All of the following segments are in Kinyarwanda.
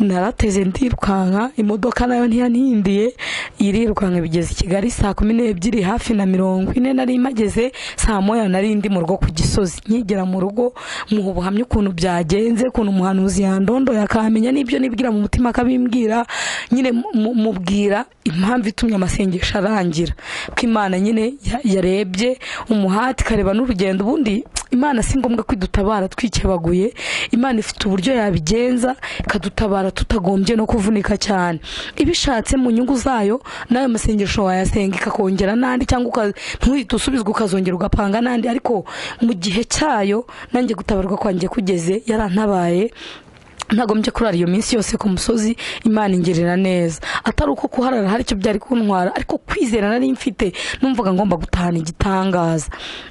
narateze ndirukanka imodoka nayo ntiyantindiye irirukanka bigeze i kigali saa kumi n'ebyiri hafi na mirongo ine nari mpageze saa moya nari ndi mu rugo ku gisozi nkigera mu rugo mu buhamya ukuntu byagenze ukuntu umuhanuzi yandondoye akamenya n'ibyo nibwira mu mutima akabimbwira nyine mu- mubwira impamvu itumye amasengesho arangira ko imana nyine ya- yarebye umuhati ikareba n'urugendo ubundi imana si ngombwa ko idutabara twikebaguye imana ifite uburyo yabigenza ikadutabara tutagombye no kuvunika cyane ibishatse mu nyungu zayo n'ayo masengesho wayasenga ikakongera n'andi cyangwa uka- ntuhite usubizwa ukazongera ugapanga n'andi ariko mu gihe cyayo nanjye gutabarwa kwanjye kugeze yarantabaye ntagombye kurara iyo minsi yose ku musozi imana ingirira neza atari uko kuharara hari icyo byari kuntwara ariko kwizera nari mfite numvaga ngomba gutahana igitangaza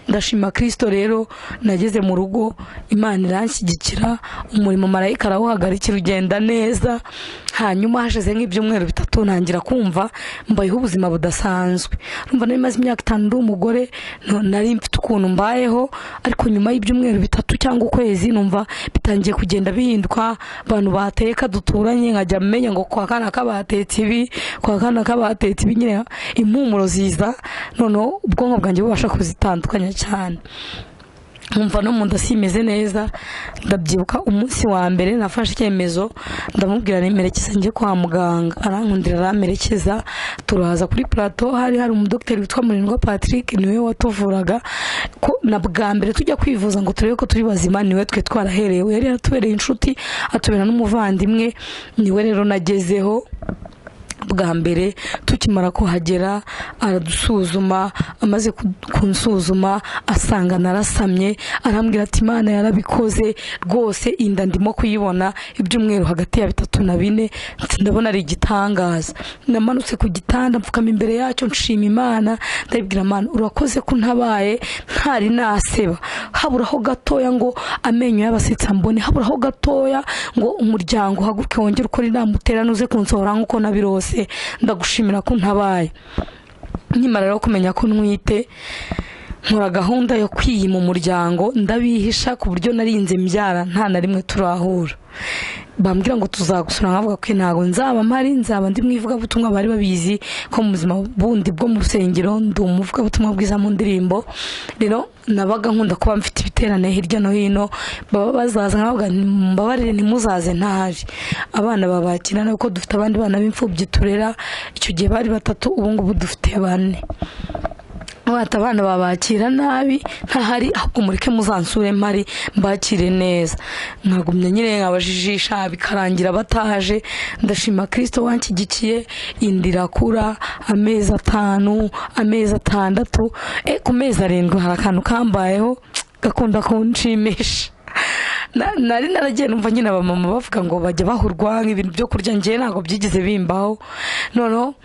ndashima kirisito rero nageze mu rugo imana iranshyigikira umurimo marayika arawuhagarikira ugenda neza hanyuma hashize nk'ibyumweru bitatu ntangira kumva mbayeho ubuzima budasanzwe numva nari maze imyaka itanu ndi umugore no- nari mfite ukuntu mbayeho ariko nyuma y'ibyumweru bitatu cyangwa ukwezi numva bitangiye kugenda bihinduka abantu bateka duturanye nkajya menya ngo kwa kana kabatetse ibi kwa kana kabatetse ibi nyine impumuro ziza noneho ubwonko bwanjye bubasha kuzitandukanya cyane nkumva no mu nda simeze neza ndabyibuka umunsi wa mbere nafashe icyemezo ndamubwira nimerekeza njye kwa muganga arankundira aramperekeza turaza kuri plateau hari hari umudogiteri witwa murindwa patrick niwe watuvuraga ko na bwa mbere tujya kwivuza ngo turebe ko turi bazima niwe twe twaraherewe yari yaratubereye inshuti atubera n'umuvandimwe niwe rero nagezeho bwa mbere tukimara kuhagera aradusuzuma amaze ku- kunsuzuma asanga narasamye arambwira ati imana yarabikoze rwose inda ndimo kuyibona ibyumweru hagati ya bitatu na bine nti ndabona ari igitangaza namanutse ku gitanda mfukama imbere yacyo nshima imana ndabibwira imana urakoze ko ntabaye ntari naseba haburaho gatoya ngo amenyo y'abasetsa mbone haburaho gatoya ngo umuryango uhaguruke wongere ukore inama uterane uze kunsohora nk'uko nabirose ndagushimira ko ntabaye nkimara rero kumenya ko ntwite nkora gahunda yo kwiyima umuryango ndabihisha ku buryo narinze mbyara nta na rimwe turahura bambwira ngo tuzagusura nkavuga ko ntabwo nzaba mpari nzaba ndi mu ivugabutumwa bari babizi ko mu buzima bundi bwo mu rusengero ndi umuvugabutumwa bwiza mu ndirimbo rero nabaga nkunda kuba mfite ibiterane hirya no hino baba bazaza nkavuga nti mumbabarire ntimuzaze ntahari abana babakira kuko dufite abandi bana b'imfubyi turera icyo gihe bari batatu ubu ngubu dufite bane mwata abana babakira nabi ntahari ahubwo mureke muzansure mpari mbakire neza nkagumya nyine nkabajijisha bikarangira bataje ndashima kirisito wanshyigikiye inda irakura amezi atanu amezi atandatu e, ku mezi arindwi hari akantu kambayeho gakunda kunshimisha Na- nari naragiye numva nyine abamama bavuga ngo bajya bahurwa nk'ibintu byo kurya njyewe ntabwo byigeze bimbaho noneho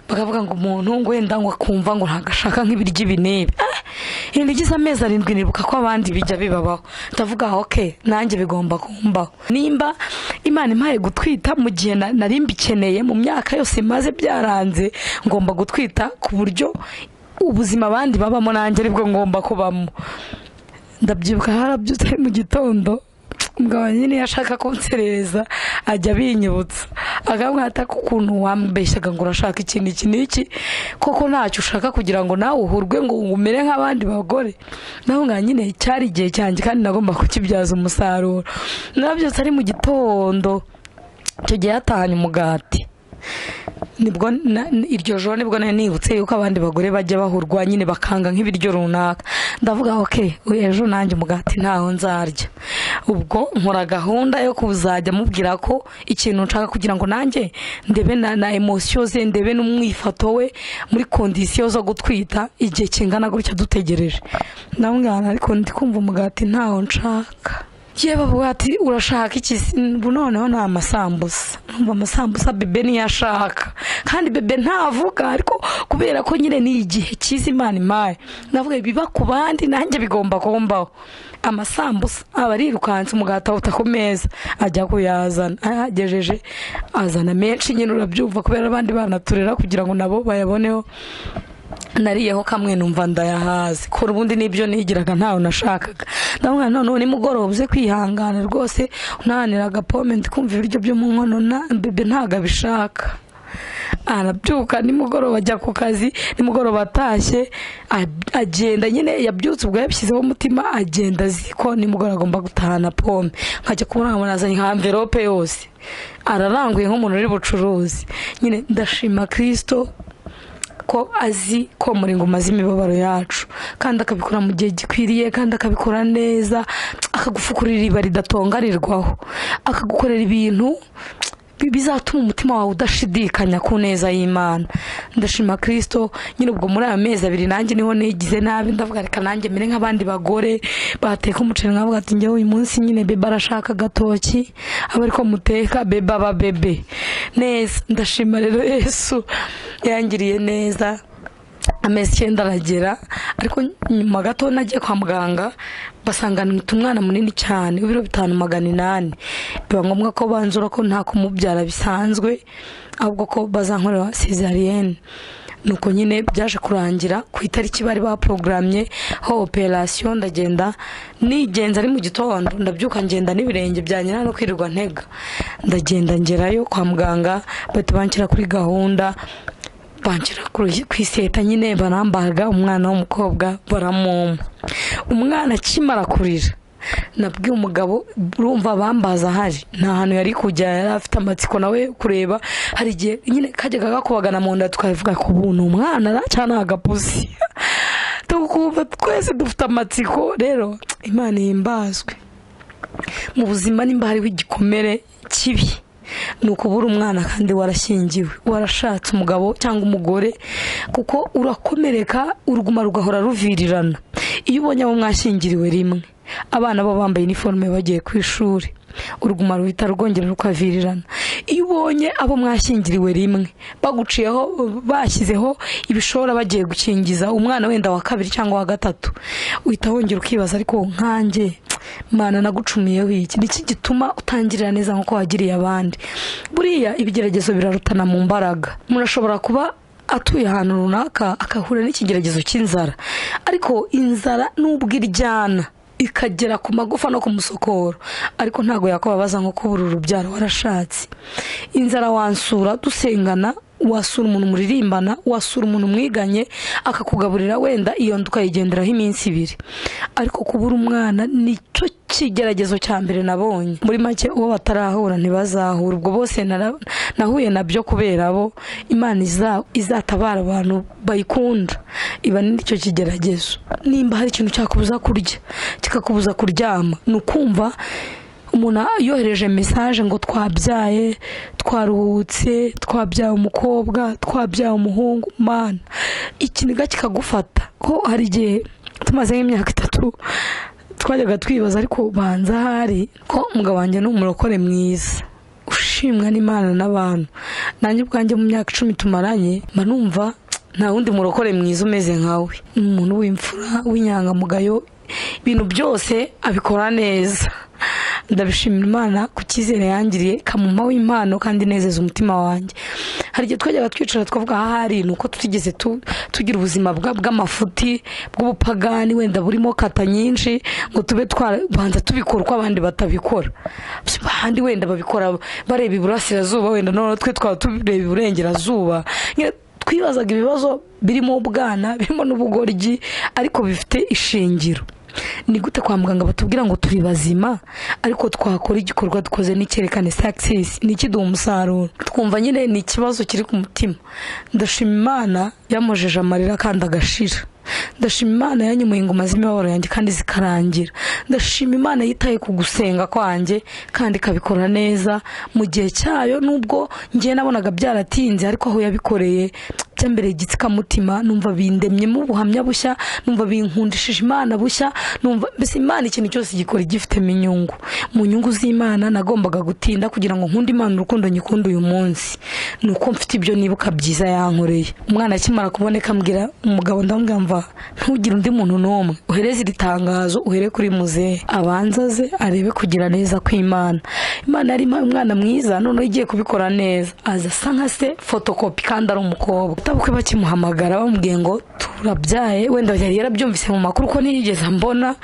bakavuga ngo umuntu ngo wenda ngo akumva ngo ntabwo ashaka nk'ibiryo ibi n'ibi Ah! ibintu bigize amezi arindwi nibuka ko abandi bijya bibabaho ndavuga oke nanjye bigomba kumbaho nimba imana impaye gutwita mu gihe na- nari mbikeneye mu myaka yose maze byaranze ngomba gutwita ku buryo ubuzima abandi babamo nanjye aribwo ngomba kubamo ndabyibuka harabyutse mu gitondo umugabo nyine iyo ashaka kunserereza ajya abinyibutsa akamwata ko ukuntu wambeshyaga ngo urashaka ikintu iki n'iki koko ntacyo ushaka kugira ngo nawe uhurwe ngo umere nk'abandi bagore nawe nka nyine cyari igihe cyanjye kandi nagomba kukibyaza umusaruro narabyutse ari mu gitondo icyo gihe yatahanye umugati nibwo na- n- iryo joro nibwo nari nibutse yuko abandi bagore bajya bahurwa nyine bakanga nk'ibiryo runaka ndavuga ok ejo nanjye umugati ntaho nzarya ubwo nkora gahunda yo kuzajya mubwira ko ikintu nshaka kugira ngo nanjye ndebe na, na emosiyo ze ndebe n'umwifato we muri kondisiyo zo gutwita igihe kingana gutya dutegereje ndamwana ariko ndi kumva umugati ntaho nshaka yewe bavuga ati urashaka iki Se, ubu noneho ni amasambusa numva amasambusa bebe niyo ashaka kandi bebe ntavuga ariko kubera ko nyine ni igihe cyiza imana impaye ndavuga biba ku bandi nanjye bigomba kumbaho amasambusa aba arirukanse umugati awuta ku meza ajya kuyazana ayagejeje azana menshi nyine urabyumva kubera abandi bana turera kugira ngo nabo bayaboneho nariyeho kamwe numva ndayahaze kora ubundi nibyo nigiraga ntawe nashakaga ndamubwira noneho nimugoroba uze kwihangana rwose unahanira agapome ndikumva ibiryo byo mu nkono na bebe ntabwo abishaka arabyuka nimugoroba ajya ku kazi nimugoroba atashye a- agenda nyine yabyutse ubwo yabishyizeho umutima agenda azi ko nimugoroba agomba gutahana pome nkajya kubona nkamuzanye nka amverope yose araranguye nk'umuntu uri bucuruzi nyine ndashima kirisito ko azi ko muringo umaze imibabaro yacu kandi akabikora mu gihe gikwiriye kandi akabikora neza akagufukurira iriba ridatongarirwaho akagukorera ibintu bi- bizatuma umutima wawe udashidikanya ku neza y'imana ndashima kirisito nyine ubwo muri aya mezi abiri nanjye niho nigize nabi ndavuga reka nanjye mere nk'abandi bagore bateka umuceri nkavuga ati njyewe uyu munsi nyine beba arashaka agatoki aba ariko muteka beba aba bebe neza ndashima rero yesu yangiriye neza amezi icyenda aragera ariko nyuma gato nagiye kwa muganga basanga nita umwana munini cyane w'ibiro bitanu magana inani biba ngombwa ko banzura ko nta kumubyara bisanzwe ahubwo ko bazankorera sezariyene nuko nyine byaje kurangira ku itariki bari baporogramye ho operasiyo ndagenda nigenza ari mu gitondo ndabyuka ngenda n'ibirenge byanjye nta no kwirirwa ntega ndagenda ngerayo kwa muganga bahita banshyira kuri gahunda banjyira ku iseta nyine barambaga umwana w'umukobwa baramwoma umwana akimara kurira nabwiye umugabo urumva bambaza ahari nta hantu yari kujya yari afite amatsiko nawe kureba hari igihe nyine kajyaga gakubagana mu nda tukavuga ko ubu ni umwana cyangwa ni agapusi tukumva twese dufite amatsiko rero imana ihimbazwe mu buzima nimba hariho igikomere kibi ni ukubura umwana kandi warashyingiwe warashatse umugabo cyangwa umugore kuko urakomereka uruguma rugahora ruvirirana iyo ubonye abo mwashyingiriwe rimwe abana bo bambaye iniforume bagiye ku ishuri uruguma ruhita rwongera rukavirirana iyo ubonye abo mwashyingiriwe rimwe baguciyeho bashyizeho ibishora bagiye gukingiza umwana wenda wa kabiri cyangwa wa gatatu uhita wongera ukibaza ariko nkanjye mana nagucumiyeho iki niki gituma utangirira neza nk'uko wagiriye abandi buriya ibigeragezo birarutana mu mbaraga umuntu ashobora kuba atuye ahantu runaka agahura n'ikigeragezo cy'inzara ariko inzara n'ubwo iryana ikagera ku magufa no ku musokoro ariko ntabwo yakubabaza nko kubura urubyaro warashatse inzara wansura dusengana wasura umuntu muririmbana wasura umuntu mwiganye akakugaburira wenda iyo nda ukayigenderaho iminsi ibiri ariko kubura umwana nicyo kigeragezo cya mbere nabonye muri make uwo batarahura ntibazahura ubwo bose nara- nahuye nabyo kubera abo imana iza- izatabara abantu bayikunda iba nicyo kigeragezo nimba hari ikintu cyakubuza kurya kikakubuza kuryama ni ukumva umuntu yohereje mesaje ngo twabyaye twaruhutse twabyaye umukobwa twabyaye umuhungu mana ikiniga kikagufata ko hari igihe tumaze nk'imyaka itatu twajyaga twibaza ariko banza ahari ko umugabo wanjye ni umurokore mwiza ushimwa n'imana n'abantu nanjye ubwanjye mu myaka icumi tumaranye mba numva nta wundi murokore mwiza umeze nkawe ni umuntu w'imfura w'inyangamugayo ibintu byose abikora neza ndabishimira imana ku cyizere yangiriye kamuma w'impano kandi inezeza umutima wanjye hari igihe twajyaga twicara twavuga ahari ni uko tutigeze tu- tugira ubuzima bwa- bw'amafuti bw'ubupagani wenda burimo kata nyinshi ngo tube twarabanza tubikora uko abandi batabikora abandi wenda babikora bareba iburasirazuba wenda noneho twe twaba tureba iburengerazuba Nyine twibazaga ibibazo birimo ubwana birimo n'ubugoryi ariko bifite ishingiro ni gute kwa muganga batubwira ngo turi bazima ariko twakora igikorwa dukoze n'icyerekane success n'ikiduha umusaruro twumva nyine ni ikibazo kiri ku mutima ndashima imana yamojeje amarira kandi agashira ndashima imana yanyemuye ingoma z'imibabaro yanjye kandi zikarangira ndashima imana yitaye ku gusenga kwanjye kandi ikabikora neza mu gihe cyayo nubwo ngewe nabonaga byaratinze ariko aho yabikoreye byambereye igitsikamutima numva bindemyemo ubuhamya bushya numva binkundishije imana bushya numva mbese imana ikintu cyose gikora igifitemo inyungu mu nyungu z'imana nagombaga gutinda kugira ngo nkunde imana urukundo nyikunda uyu munsi ni uko mfite ibyo nibuka byiza yankoreye umwana akimara kuboneka ambwira umugabo ndamubwira mva ntugire undi muntu n'umwe uhereze iri tangazo uhere kuri muzehe abanza aze arebe kugira neza kw'imana imana yari impaye umwana mwiza noneho igiye kubikora neza aza asa nka se fotokopi kandi ari umukobwa utabukwe bakimuhamagara bamubwiye ngo tu urabyaye wenda yari yarabyumvise mu makuru ko ntiyigeze mbona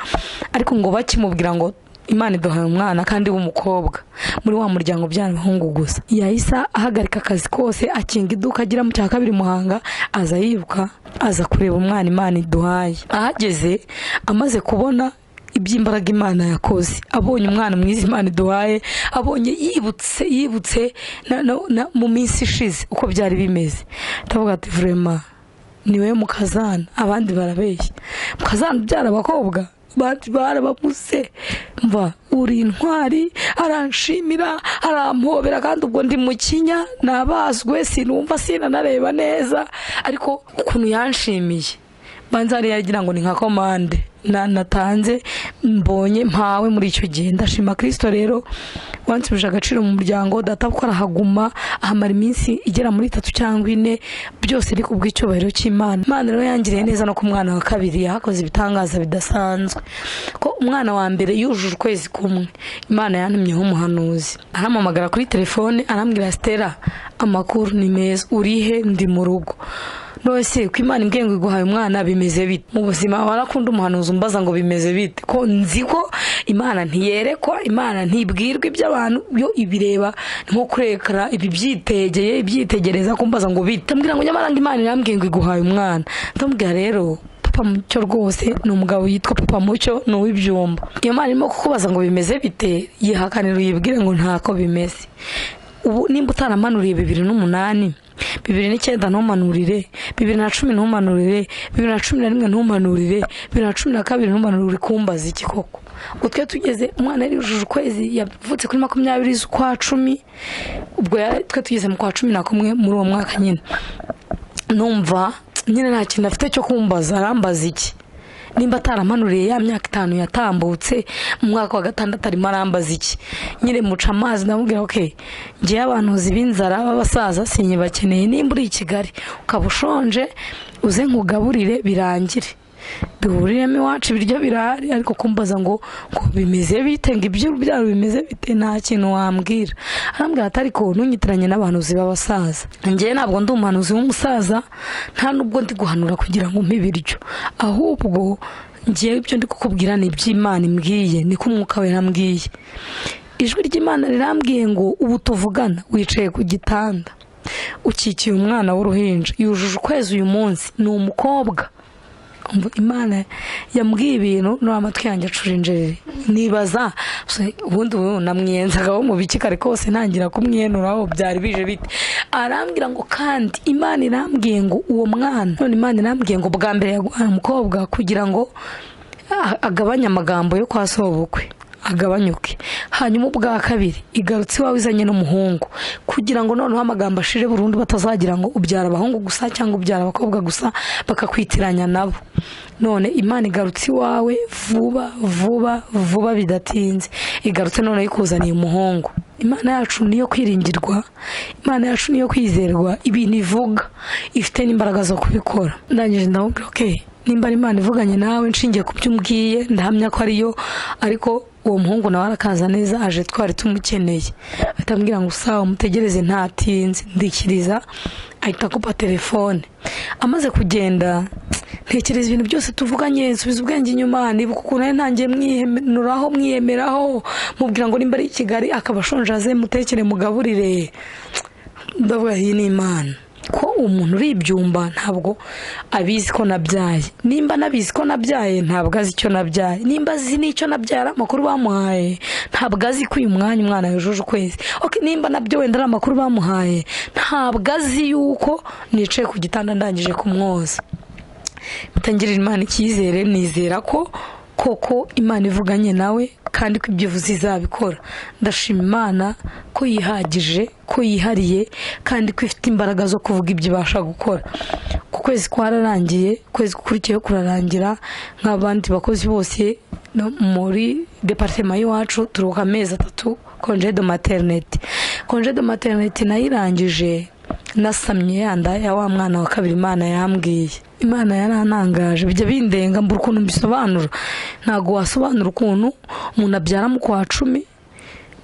ariko ngo bakimubwira ngo imana iduhaye umwana kandi w'umukobwa muri wa muryango ubyara abahungu gusa yahise ahagarika akazi kose akinga iduka agira mu cya kabiri muhanga aza yiruka aza kureba umwana imana iduhaye ahageze amaze kubona iby'imbaraga imana yakoze abonye umwana mwiza imana iduhaye abonye yibutse yibutse na- na- na- mu minsi ishize uko byari bimeze ndavuga ati vurema niwe mukazana abandi barabeshya mukazana ubyara abakobwa bati barababuze mva uri intwari aranshimira arampobera kandi ubwo ndi mukinya nabazwe sinumva sinanareba neza ariko ukuntu yanshimiye banza yari yaragira ngo ni nka komande na- natanze mbonye mpawe muri icyo gihe ndashima kirisito rero wansubije agaciro mu muryango data kuko arahaguma ahamara iminsi igera muri itatu cyangwa ine byose biri ku bw'icyubahiro cy'imana imana rero yangiriye neza no ku mwana wa kabiri yahakoze ibitangaza bidasanzwe ko umwana wa mbere yujuje ukwezi kumwe imana yantumyeho umuhanuzi arampamagara kuri telefone arambwira sitera amakuru ni meza urihe ndi mu rugo nose ko imana imbwiye ngo iguhaye umwana bimeze bite mu buzima warakunda umuhanuzi umbaza ngo bimeze bite ko nzi ko imana ntiyerekwa imana ntibwirwa iby'abantu yo ibireba ni nko kurekara ibi byitegeye ibyitegereza kumbaza ngo bite ndamubwira ngo nyamara ngo imana irambwiye ngo iguhaye umwana ndamubwira rero papa mucyo rwose ni umugabo yitwa papa mucyo ni uw'ibyumba iyo mana irimo kukubaza ngo bimeze bite yihakanira uyibwire ngo ntako bimeze ubu nimba utaramanuriye bibiri n'umunani bibiri n'icyenda ntumanurire bibiri na cumi ntumanurire bibiri na cumi na rimwe ntumanurire bibiri na cumi na kabiri ntumanurire kumbaza iki koko ubwo twe tugeze umwana yari yujuje ukwezi yavutse kuri makumyabiri z'ukwa cumi ubwo yari- twe tugeze mu kwa cumi na kumwe muri uwo mwaka nyine numva nyine nta kintu afite cyo kumbaza arambaza iki nimba ataramanuriye ya myaka itanu yatambutse mu mwaka wa gatandatu arimo arambaza iki nyine muca amazi ndamubwira ok ngewe abantuzi b'inzara b'abasaza sinyibakeneye nimba uri i kigali ukaba ushonje uze nkugaburire birangire duhuriremo iwacu ibiryo birahari ariko kumbaza ngo ngo bimeze bite ngo iby'urubyaro bimeze bite nta kintu wambwira arambwira ati ariko ntunyitiranye n'abahanuzi b'abasaza njyewe ntabwo ndi umuhanuzi w'umusaza nta nubwo ndi guhanura kugira ngo umpe ibiryo ahubwo njyewe ibyo ndi kukubwira ni iby'imana imbwiye niko umwuka we yambwiye ijwi ry'imana rirambwiye ngo ubu tuvugana wicaye ku gitanda ukikiye umwana w'uruhinja yujuje ukwezi uyu munsi ni umukobwa Umva, imana yambwiye ibintu nuri amatwi yanjye acurinjerere nibaza se, ubundi ubu namwiyenzagaho mu biki kare kose ntangira kumwihenuraho byari bije bite arambwira ngo kandi imana irambwiye ngo uwo mwana none imana irambwiye ngo bwa mbere yaguhaye umukobwa kugira ngo a- agabanye amagambo yo kwa sobukwe agabanyuke hanyuma ubwa kabiri igarutse iwawe izanye n'umuhungu kugira ngo noneho amagambo ashire burundu batazagira ngo ubyara abahungu gusa cyangwa ubyara abakobwa gusa bakakwitiranya nabo none imana igarutse iwawe vuba vuba vuba bidatinze igarutse noneho ikuzaniye umuhungu imana yacu niyo kwiringirwa imana yacu niyo kwizerwa ibintu ivuga ifite n'imbaraga zo kubikora ndangije ndamubwira okay nimba ari imana ivuganye nawe nshingiye ku byo umbwiye ndahamya ko ariyo ariko uwo muhungu nawe arakaza neza aje twari tumukeneye ahita ambwira ngo sawa umutegereze ntatinze ndikiriza ahita akupa telefone amaze kugenda ntekereza ibintu byose tuvuganye nsubiza ubwenge inyuma nibuka ukuntu nari ntangiye mwihenuraho mwiyemeraho mubwira ngo nimba ari i kigali akaba ashonje aze mutekere mugaburire ndavuga iyi ni imana ko umuntu uri ibyumba ntabwo abizi ko nabyaye nimba anabizi ko nabyaye ntabwo azi icyo nabyaye nimba azi n'icyo nabyara amakuru bamuhaye ntabwo azi ko uyu mwanya umwana yujuje ukwezi Ok, nimba nabyo wenda ari amakuru bamuhaye ntabwo azi yuko nicaye ku gitanda ndangije kumwoza mutangirira imana icyizere nizera ko koko imana ivuganye nawe kandi ko ibyo ivuze izabikora ndashima imana ko yihagije ko yihariye kandi ko ifite imbaraga zo kuvuga ibyo ibasha gukora ku kwezi kwararangiye ukwezi gukurikiyeho kurarangira nk'abandi bakozi bose no muri departema y'iwacu turuhuka amezi atatu konje de materinete konje de materinete nayo irangije nasamye yanda ya wa mwana wa kabiri imana yambwiye imana yarantangaje bijya bindenga mbura ukuntu mbisobanura ntabwo wasobanura ukuntu umuntu abyara mu kwa cumi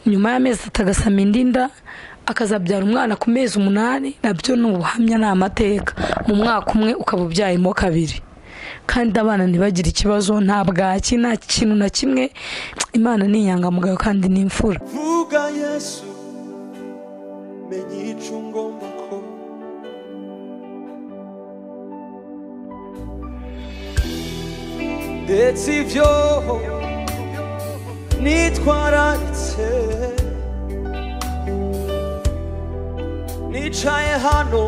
nyuma y'amezi atatu agasama indi nda akazabyara umwana ku mezi umunani nabyo ni ubuhamya ni amateka mu mwaka umwe ukaba ubyayemo kabiri kandi abana ntibagire ikibazo nta bwaki nta kintu na kimwe imana ni inyangamugayo kandi ni imfura vuga yesu menya icyo ngomba ko ndetse ibyo nitwararitse nicaye hano